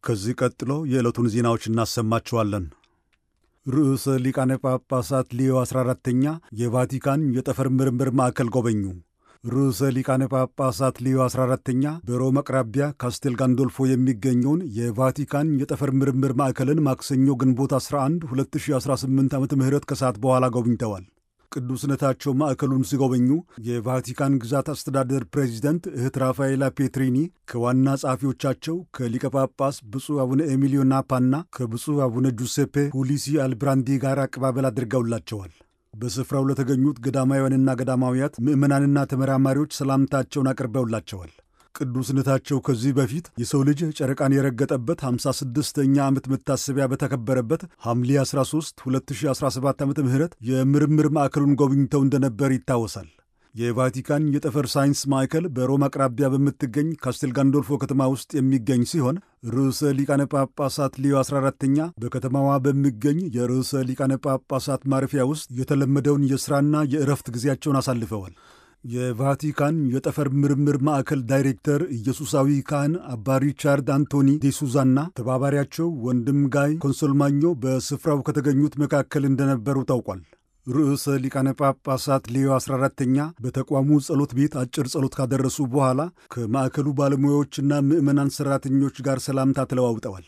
ከዚህ ቀጥሎ የዕለቱን ዜናዎች እናሰማችኋለን። ርዕሰ ሊቃነ ጳጳሳት ሊዮ 14ተኛ የቫቲካን የጠፈር ምርምር ማዕከል ጎበኙ። ርዕሰ ሊቃነ ጳጳሳት ሊዮ 14ተኛ በሮም አቅራቢያ ካስቴል ጋንዶልፎ የሚገኘውን የቫቲካን የጠፈር ምርምር ማዕከልን ማክሰኞ ግንቦት 11 2018 ዓ ም ከሰዓት በኋላ ጎብኝተዋል። ቅዱስነታቸው ማዕከሉን ሲጎበኙ የቫቲካን ግዛት አስተዳደር ፕሬዚደንት እህት ራፋኤላ ፔትሪኒ ከዋና ጸሐፊዎቻቸው ከሊቀ ጳጳስ ብፁዕ አቡነ ኤሚሊዮ ናፓና ከብፁዕ አቡነ ጁሴፔ ፑሊሲ አልብራንዲ ጋር አቀባበል አድርገውላቸዋል። በስፍራው ለተገኙት ገዳማውያንና ገዳማውያት ምዕመናንና ተመራማሪዎች ሰላምታቸውን አቅርበውላቸዋል። ቅዱስነታቸው ከዚህ በፊት የሰው ልጅ ጨረቃን የረገጠበት 56ኛ ዓመት መታሰቢያ በተከበረበት ሐምሌ 13 2017 ዓ ም የምርምር ማዕከሉን ጎብኝተው እንደነበር ይታወሳል። የቫቲካን የጠፈር ሳይንስ ማዕከል በሮም አቅራቢያ በምትገኝ ካስቴል ጋንዶልፎ ከተማ ውስጥ የሚገኝ ሲሆን ርዕሰ ሊቃነ ጳጳሳት ሊዮ 14ተኛ በከተማዋ በሚገኝ የርዕሰ ሊቃነ ጳጳሳት ማረፊያ ውስጥ የተለመደውን የሥራና የእረፍት ጊዜያቸውን አሳልፈዋል። የቫቲካን የጠፈር ምርምር ማዕከል ዳይሬክተር ኢየሱሳዊ ካህን አባ ሪቻርድ አንቶኒ ዴሱዛና ተባባሪያቸው ወንድም ጋይ ኮንሶልማኞ በስፍራው ከተገኙት መካከል እንደነበሩ ታውቋል። ርዕሰ ሊቃነ ጳጳሳት ሌዮ 14ተኛ በተቋሙ ጸሎት ቤት አጭር ጸሎት ካደረሱ በኋላ ከማዕከሉ ባለሙያዎችና ምዕመናን ሠራተኞች ጋር ሰላምታ ተለዋውጠዋል።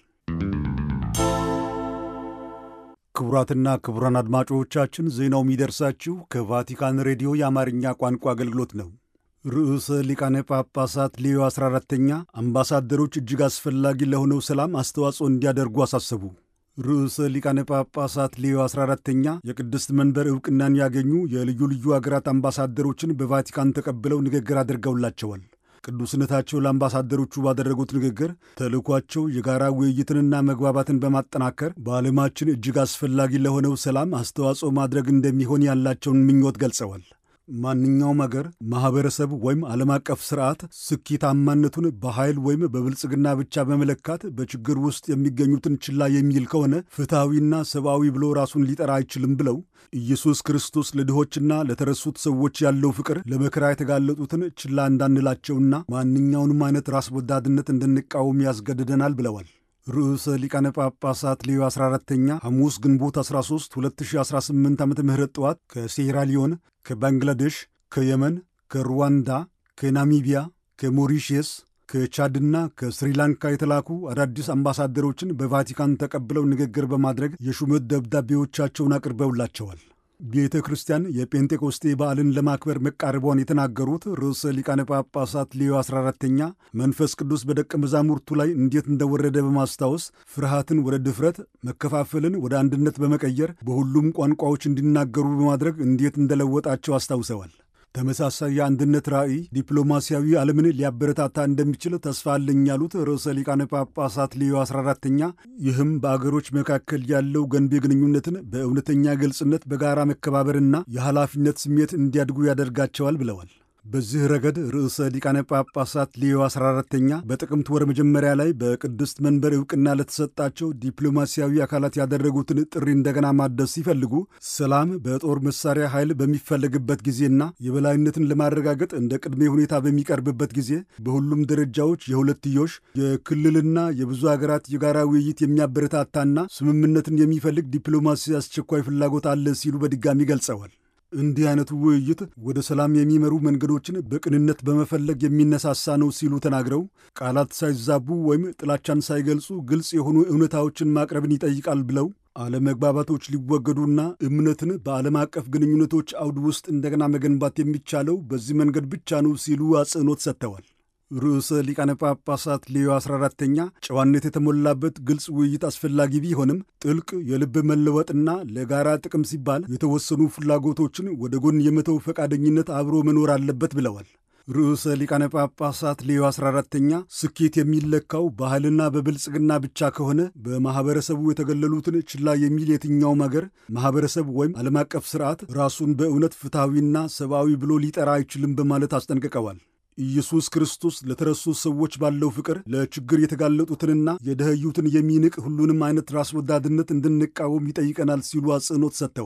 ክቡራትና ክቡራን አድማጮቻችን ዜናው የሚደርሳችሁ ከቫቲካን ሬዲዮ የአማርኛ ቋንቋ አገልግሎት ነው። ርዕሰ ሊቃነ ጳጳሳት ሌዮ 14ተኛ አምባሳደሮች እጅግ አስፈላጊ ለሆነው ሰላም አስተዋጽኦ እንዲያደርጉ አሳሰቡ። ርዕሰ ሊቃነ ጳጳሳት ሌዮ 14ተኛ የቅድስት መንበር ዕውቅናን ያገኙ የልዩ ልዩ አገራት አምባሳደሮችን በቫቲካን ተቀብለው ንግግር አድርገውላቸዋል። ቅዱስነታቸው ለአምባሳደሮቹ ባደረጉት ንግግር ተልእኳቸው የጋራ ውይይትንና መግባባትን በማጠናከር በዓለማችን እጅግ አስፈላጊ ለሆነው ሰላም አስተዋጽኦ ማድረግ እንደሚሆን ያላቸውን ምኞት ገልጸዋል። ማንኛውም አገር ማኅበረሰብ ወይም ዓለም አቀፍ ሥርዓት ስኬታማነቱን በኃይል ወይም በብልጽግና ብቻ በመለካት በችግር ውስጥ የሚገኙትን ችላ የሚል ከሆነ ፍትሐዊና ሰብአዊ ብሎ ራሱን ሊጠራ አይችልም ብለው ኢየሱስ ክርስቶስ ለድሆችና ለተረሱት ሰዎች ያለው ፍቅር ለመከራ የተጋለጡትን ችላ እንዳንላቸውና ማንኛውንም አይነት ራስ ወዳድነት እንድንቃወም ያስገድደናል ብለዋል። ርዕሰ ሊቃነ ጳጳሳት ሌዮ 14ተኛ ሐሙስ ግንቦት 13 2018 ዓ ም ጠዋት ከሴራሊዮን፣ ከባንግላዴሽ፣ ከየመን፣ ከሩዋንዳ፣ ከናሚቢያ፣ ከሞሪሽየስ፣ ከቻድና ከስሪላንካ የተላኩ አዳዲስ አምባሳደሮችን በቫቲካን ተቀብለው ንግግር በማድረግ የሹመት ደብዳቤዎቻቸውን አቅርበውላቸዋል። ቤተ ክርስቲያን የጴንጤቆስቴ በዓልን ለማክበር መቃረቧን የተናገሩት ርዕሰ ሊቃነ ጳጳሳት ሌዮ 14ተኛ መንፈስ ቅዱስ በደቀ መዛሙርቱ ላይ እንዴት እንደወረደ በማስታወስ ፍርሃትን ወደ ድፍረት፣ መከፋፈልን ወደ አንድነት በመቀየር በሁሉም ቋንቋዎች እንዲናገሩ በማድረግ እንዴት እንደለወጣቸው አስታውሰዋል። ተመሳሳይ የአንድነት ራዕይ ዲፕሎማሲያዊ ዓለምን ሊያበረታታ እንደሚችል ተስፋ አለኝ ያሉት ርዕሰ ሊቃነ ጳጳሳት ሌዮ 14ተኛ ይህም በአገሮች መካከል ያለው ገንቢ ግንኙነትን በእውነተኛ ግልጽነት፣ በጋራ መከባበርና የኃላፊነት ስሜት እንዲያድጉ ያደርጋቸዋል ብለዋል። በዚህ ረገድ ርዕሰ ሊቃነ ጳጳሳት ሌዮ 14ተኛ በጥቅምት ወር መጀመሪያ ላይ በቅድስት መንበር ዕውቅና ለተሰጣቸው ዲፕሎማሲያዊ አካላት ያደረጉትን ጥሪ እንደገና ማደስ ሲፈልጉ ሰላም በጦር መሳሪያ ኃይል በሚፈለግበት ጊዜና የበላይነትን ለማረጋገጥ እንደ ቅድሜ ሁኔታ በሚቀርብበት ጊዜ በሁሉም ደረጃዎች የሁለትዮሽ የክልልና የብዙ አገራት የጋራ ውይይት የሚያበረታታና ስምምነትን የሚፈልግ ዲፕሎማሲ አስቸኳይ ፍላጎት አለ ሲሉ በድጋሚ ገልጸዋል። እንዲህ አይነቱ ውይይት ወደ ሰላም የሚመሩ መንገዶችን በቅንነት በመፈለግ የሚነሳሳ ነው ሲሉ ተናግረው ቃላት ሳይዛቡ ወይም ጥላቻን ሳይገልጹ ግልጽ የሆኑ እውነታዎችን ማቅረብን ይጠይቃል ብለው አለመግባባቶች ሊወገዱና እምነትን በዓለም አቀፍ ግንኙነቶች አውድ ውስጥ እንደገና መገንባት የሚቻለው በዚህ መንገድ ብቻ ነው ሲሉ አጽንኦት ሰጥተዋል። ርዕሰ ሊቃነ ጳጳሳት ሌዮ 14ተኛ ጨዋነት የተሞላበት ግልጽ ውይይት አስፈላጊ ቢሆንም ጥልቅ የልብ መለወጥና ለጋራ ጥቅም ሲባል የተወሰኑ ፍላጎቶችን ወደ ጎን የመተው ፈቃደኝነት አብሮ መኖር አለበት ብለዋል። ርዕሰ ሊቃነ ጳጳሳት ሌዮ 14ተኛ ስኬት የሚለካው ባህልና በብልጽግና ብቻ ከሆነ በማኅበረሰቡ የተገለሉትን ችላ የሚል የትኛውም አገር ማኅበረሰብ ወይም ዓለም አቀፍ ሥርዓት ራሱን በእውነት ፍትሐዊና ሰብአዊ ብሎ ሊጠራ አይችልም በማለት አስጠንቅቀዋል። ኢየሱስ ክርስቶስ ለተረሱ ሰዎች ባለው ፍቅር ለችግር የተጋለጡትንና የደኸዩትን የሚንቅ ሁሉንም አይነት ራስ ወዳድነት እንድንቃወም ይጠይቀናል ሲሉ አጽንኦት ሰጥተዋል።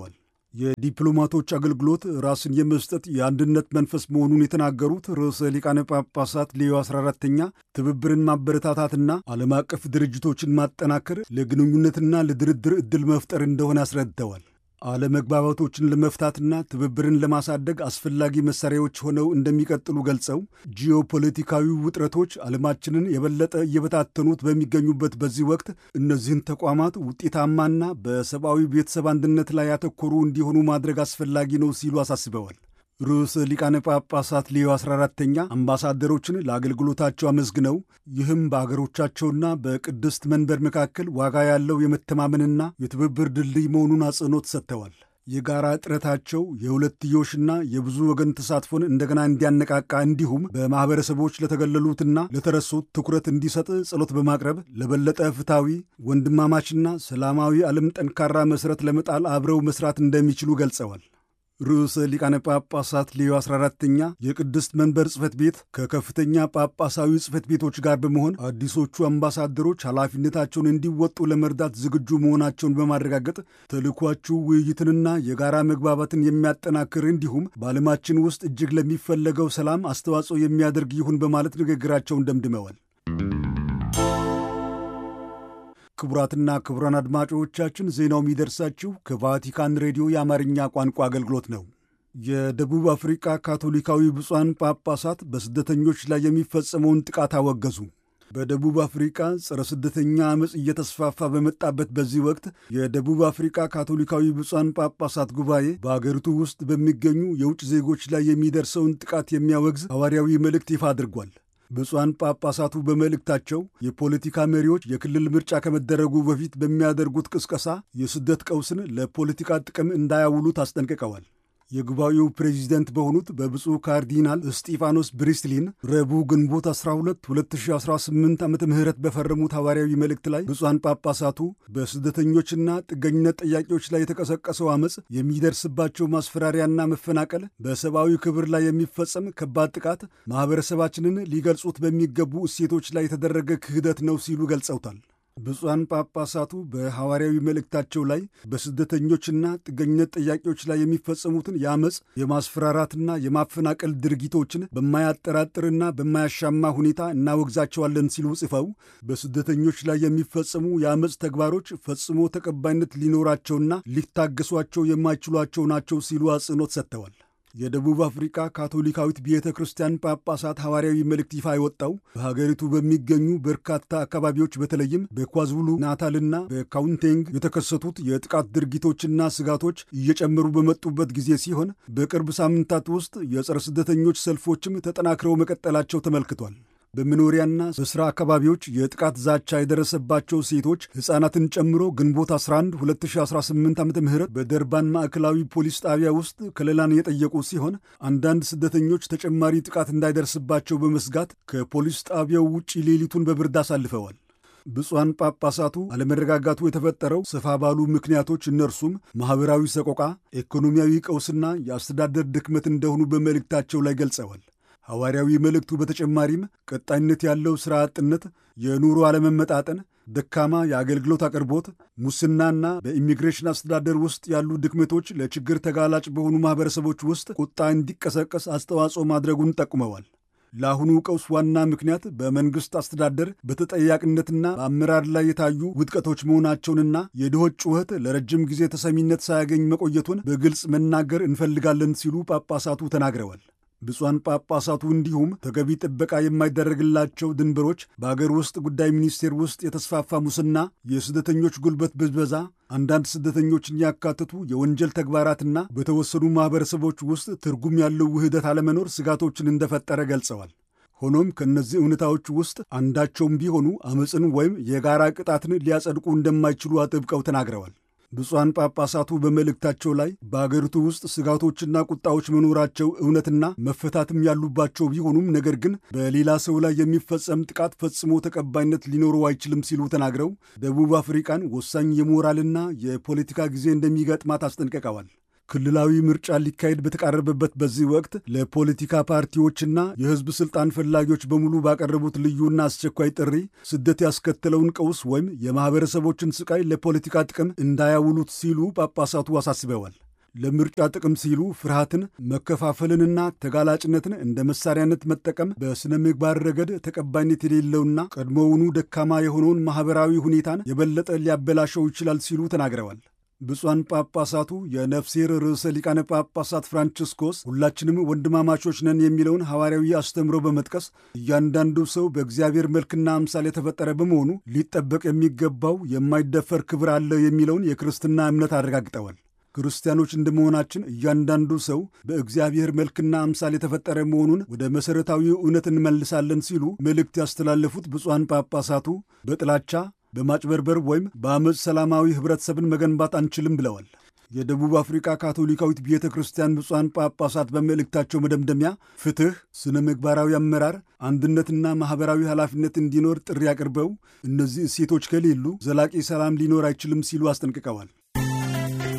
የዲፕሎማቶች አገልግሎት ራስን የመስጠት የአንድነት መንፈስ መሆኑን የተናገሩት ርዕሰ ሊቃነ ጳጳሳት ሌዮ 14ተኛ ትብብርን ማበረታታትና ዓለም አቀፍ ድርጅቶችን ማጠናከር ለግንኙነትና ለድርድር ዕድል መፍጠር እንደሆነ አስረድተዋል። አለመግባባቶችን ለመፍታትና ትብብርን ለማሳደግ አስፈላጊ መሳሪያዎች ሆነው እንደሚቀጥሉ ገልጸው ጂኦፖለቲካዊ ውጥረቶች ዓለማችንን የበለጠ እየበታተኑት በሚገኙበት በዚህ ወቅት እነዚህን ተቋማት ውጤታማና በሰብአዊ ቤተሰብ አንድነት ላይ ያተኮሩ እንዲሆኑ ማድረግ አስፈላጊ ነው ሲሉ አሳስበዋል። ርዕሰ ሊቃነ ጳጳሳት ሌዮ 14ተኛ አምባሳደሮችን ለአገልግሎታቸው አመስግነው ይህም በአገሮቻቸውና በቅድስት መንበር መካከል ዋጋ ያለው የመተማመንና የትብብር ድልድይ መሆኑን አጽንኦት ሰጥተዋል። የጋራ ጥረታቸው የሁለትዮሽና የብዙ ወገን ተሳትፎን እንደገና እንዲያነቃቃ እንዲሁም በማኅበረሰቦች ለተገለሉትና ለተረሱት ትኩረት እንዲሰጥ ጸሎት በማቅረብ ለበለጠ ፍትሐዊ ወንድማማችና ሰላማዊ ዓለም ጠንካራ መሠረት ለመጣል አብረው መሥራት እንደሚችሉ ገልጸዋል። ርዕሰ ሊቃነ ጳጳሳት ሌዮ 14ተኛ የቅድስት መንበር ጽሕፈት ቤት ከከፍተኛ ጳጳሳዊ ጽሕፈት ቤቶች ጋር በመሆን አዲሶቹ አምባሳደሮች ኃላፊነታቸውን እንዲወጡ ለመርዳት ዝግጁ መሆናቸውን በማረጋገጥ ተልኳችሁ ውይይትንና የጋራ መግባባትን የሚያጠናክር እንዲሁም በዓለማችን ውስጥ እጅግ ለሚፈለገው ሰላም አስተዋጽኦ የሚያደርግ ይሁን በማለት ንግግራቸውን ደምድመዋል። ክቡራትና ክቡራን አድማጮቻችን ዜናው የሚደርሳችሁ ከቫቲካን ሬዲዮ የአማርኛ ቋንቋ አገልግሎት ነው። የደቡብ አፍሪቃ ካቶሊካዊ ብፁዓን ጳጳሳት በስደተኞች ላይ የሚፈጸመውን ጥቃት አወገዙ። በደቡብ አፍሪቃ ጸረ ስደተኛ ዓመፅ እየተስፋፋ በመጣበት በዚህ ወቅት የደቡብ አፍሪቃ ካቶሊካዊ ብፁዓን ጳጳሳት ጉባኤ በአገሪቱ ውስጥ በሚገኙ የውጭ ዜጎች ላይ የሚደርሰውን ጥቃት የሚያወግዝ ሐዋርያዊ መልእክት ይፋ አድርጓል። ብፁዓን ጳጳሳቱ በመልእክታቸው የፖለቲካ መሪዎች የክልል ምርጫ ከመደረጉ በፊት በሚያደርጉት ቅስቀሳ የስደት ቀውስን ለፖለቲካ ጥቅም እንዳያውሉት አስጠንቅቀዋል። የጉባኤው ፕሬዚደንት በሆኑት በብፁዕ ካርዲናል እስጢፋኖስ ብሪስሊን ረቡዕ ግንቦት 12 2018 ዓ ም በፈረሙት ሐዋርያዊ መልእክት ላይ ብፁዓን ጳጳሳቱ በስደተኞችና ጥገኝነት ጥያቄዎች ላይ የተቀሰቀሰው ዓመፅ የሚደርስባቸው ማስፈራሪያና መፈናቀል፣ በሰብአዊ ክብር ላይ የሚፈጸም ከባድ ጥቃት ማኅበረሰባችንን ሊገልጹት በሚገቡ እሴቶች ላይ የተደረገ ክህደት ነው ሲሉ ገልጸውታል። ብፁዓን ጳጳሳቱ በሐዋርያዊ መልእክታቸው ላይ በስደተኞችና ጥገኝነት ጥያቄዎች ላይ የሚፈጸሙትን የአመፅ የማስፈራራትና የማፈናቀል ድርጊቶችን በማያጠራጥርና በማያሻማ ሁኔታ እናወግዛቸዋለን ሲሉ ጽፈው በስደተኞች ላይ የሚፈጸሙ የአመፅ ተግባሮች ፈጽሞ ተቀባይነት ሊኖራቸውና ሊታገሷቸው የማይችሏቸው ናቸው ሲሉ አጽንኦት ሰጥተዋል። የደቡብ አፍሪካ ካቶሊካዊት ቤተ ክርስቲያን ጳጳሳት ሐዋርያዊ መልእክት ይፋ የወጣው በሀገሪቱ በሚገኙ በርካታ አካባቢዎች በተለይም በኳዙሉ ናታልና በካውንቴንግ የተከሰቱት የጥቃት ድርጊቶችና ስጋቶች እየጨመሩ በመጡበት ጊዜ ሲሆን በቅርብ ሳምንታት ውስጥ የጸረ ስደተኞች ሰልፎችም ተጠናክረው መቀጠላቸው ተመልክቷል። በመኖሪያና በሥራ አካባቢዎች የጥቃት ዛቻ የደረሰባቸው ሴቶች ሕፃናትን ጨምሮ ግንቦት 11 2018 ዓ ም በደርባን ማዕከላዊ ፖሊስ ጣቢያ ውስጥ ከለላን የጠየቁ ሲሆን አንዳንድ ስደተኞች ተጨማሪ ጥቃት እንዳይደርስባቸው በመስጋት ከፖሊስ ጣቢያው ውጪ ሌሊቱን በብርድ አሳልፈዋል። ብፁዓን ጳጳሳቱ አለመረጋጋቱ የተፈጠረው ሰፋ ባሉ ምክንያቶች እነርሱም ማኅበራዊ ሰቆቃ፣ ኢኮኖሚያዊ ቀውስና የአስተዳደር ድክመት እንደሆኑ በመልእክታቸው ላይ ገልጸዋል። ሐዋርያዊ መልእክቱ በተጨማሪም ቀጣይነት ያለው ሥራ አጥነት፣ የኑሮ አለመመጣጠን፣ ደካማ የአገልግሎት አቅርቦት፣ ሙስናና በኢሚግሬሽን አስተዳደር ውስጥ ያሉ ድክመቶች ለችግር ተጋላጭ በሆኑ ማኅበረሰቦች ውስጥ ቁጣ እንዲቀሰቀስ አስተዋጽኦ ማድረጉን ጠቁመዋል። ለአሁኑ ቀውስ ዋና ምክንያት በመንግሥት አስተዳደር በተጠያቂነትና በአመራር ላይ የታዩ ውድቀቶች መሆናቸውንና የድሆች ጩኸት ለረጅም ጊዜ ተሰሚነት ሳያገኝ መቆየቱን በግልጽ መናገር እንፈልጋለን ሲሉ ጳጳሳቱ ተናግረዋል። ብፁዓን ጳጳሳቱ እንዲሁም ተገቢ ጥበቃ የማይደረግላቸው ድንበሮች፣ በአገር ውስጥ ጉዳይ ሚኒስቴር ውስጥ የተስፋፋ ሙስና፣ የስደተኞች ጉልበት ብዝበዛ፣ አንዳንድ ስደተኞችን ያካተቱ የወንጀል ተግባራትና በተወሰኑ ማኅበረሰቦች ውስጥ ትርጉም ያለው ውህደት አለመኖር ስጋቶችን እንደፈጠረ ገልጸዋል። ሆኖም ከእነዚህ እውነታዎች ውስጥ አንዳቸውም ቢሆኑ አመፅን ወይም የጋራ ቅጣትን ሊያጸድቁ እንደማይችሉ አጥብቀው ተናግረዋል። ብፁዓን ጳጳሳቱ በመልእክታቸው ላይ በአገሪቱ ውስጥ ስጋቶችና ቁጣዎች መኖራቸው እውነትና መፈታትም ያሉባቸው ቢሆኑም ነገር ግን በሌላ ሰው ላይ የሚፈጸም ጥቃት ፈጽሞ ተቀባይነት ሊኖረው አይችልም ሲሉ ተናግረው ደቡብ አፍሪቃን ወሳኝ የሞራልና የፖለቲካ ጊዜ እንደሚገጥማት አስጠንቅቀዋል። ክልላዊ ምርጫ ሊካሄድ በተቃረበበት በዚህ ወቅት ለፖለቲካ ፓርቲዎችና የሕዝብ ሥልጣን ፈላጊዎች በሙሉ ባቀረቡት ልዩና አስቸኳይ ጥሪ ስደት ያስከተለውን ቀውስ ወይም የማኅበረሰቦችን ስቃይ ለፖለቲካ ጥቅም እንዳያውሉት ሲሉ ጳጳሳቱ አሳስበዋል። ለምርጫ ጥቅም ሲሉ ፍርሃትን፣ መከፋፈልንና ተጋላጭነትን እንደ መሳሪያነት መጠቀም በሥነ ምግባር ረገድ ተቀባይነት የሌለውና ቀድሞውኑ ደካማ የሆነውን ማኅበራዊ ሁኔታን የበለጠ ሊያበላሸው ይችላል ሲሉ ተናግረዋል። ብፁዓን ጳጳሳቱ የነፍሴር ርዕሰ ሊቃነ ጳጳሳት ፍራንቺስኮስ ሁላችንም ወንድማማቾች ነን የሚለውን ሐዋርያዊ አስተምሮ በመጥቀስ እያንዳንዱ ሰው በእግዚአብሔር መልክና አምሳል የተፈጠረ በመሆኑ ሊጠበቅ የሚገባው የማይደፈር ክብር አለው የሚለውን የክርስትና እምነት አረጋግጠዋል። ክርስቲያኖች እንደመሆናችን እያንዳንዱ ሰው በእግዚአብሔር መልክና አምሳል የተፈጠረ መሆኑን ወደ መሠረታዊ እውነት እንመልሳለን ሲሉ መልእክት ያስተላለፉት ብፁዓን ጳጳሳቱ በጥላቻ በማጭበርበር ወይም በአመፅ ሰላማዊ ኅብረተሰብን መገንባት አንችልም ብለዋል። የደቡብ አፍሪካ ካቶሊካዊት ቤተ ክርስቲያን ብፁዓን ጳጳሳት በመልእክታቸው መደምደሚያ ፍትሕ፣ ስነ ምግባራዊ አመራር፣ አንድነትና ማኅበራዊ ኃላፊነት እንዲኖር ጥሪ አቅርበው እነዚህ እሴቶች ከሌሉ ዘላቂ ሰላም ሊኖር አይችልም ሲሉ አስጠንቅቀዋል።